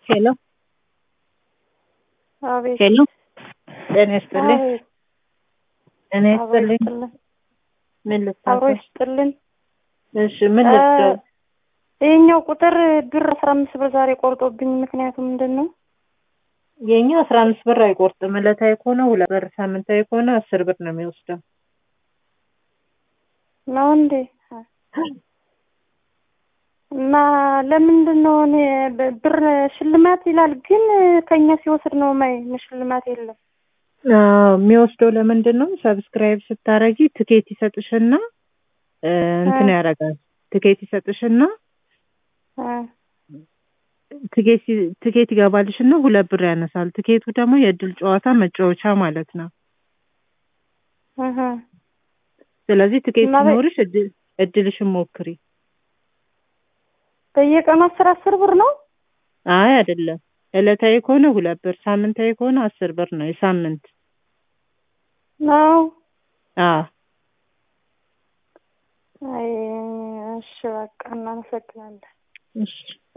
ሄሎ አቤት ሄሎ ጤና ይስጥልኝ። አቤት ጤና አብሮ ይስጥልኝ። ይስጥልን ምን አብሮ ልታዘዝ? ይስጥልን። እሺ ምን ልታዘዝ? ይሄኛው ቁጥር ብር አስራ አምስት ብር ዛሬ ቆርጦብኝ ምክንያቱ ምንድን ነው? የኛ አስራ አምስት ብር አይቆርጥም። ዕለታዊ ከሆነ ሁለት ብር፣ ሳምንታዊ ከሆነ አስር ብር ነው የሚወስደው። ነው እንዴ? እና ለምንድን ነው እኔ ብ- ብር ሽልማት ይላል፣ ግን ከኛ ሲወስድ ነው ማይ ሽልማት የለም። አዎ የሚወስደው ለምንድን ነው? ሰብስክራይብ ስታረጊ ትኬት ይሰጥሽና እ፣ እንትን እ። ያደርጋል። ትኬት ይሰጥሽና እ፣ ትኬት ሲ- ትኬት ይገባልሽና ሁለት ብር ያነሳል። ትኬቱ ደግሞ የእድል ጨዋታ መጫወቻ ማለት ነው። እህ። ስለዚህ ትኬት እና በ- ሲኖርሽ እድል እድልሽን ሞክሪ። በየቀኑ አስር አስር ብር ነው። አይ አይደለም፣ ዕለታዊ ከሆነ ሁለት ብር፣ ሳምንታዊ ከሆነ አስር ብር ነው የሳምንት። ነው አዎ አይ እሺ በቃ እናመሰግናለን። እሺ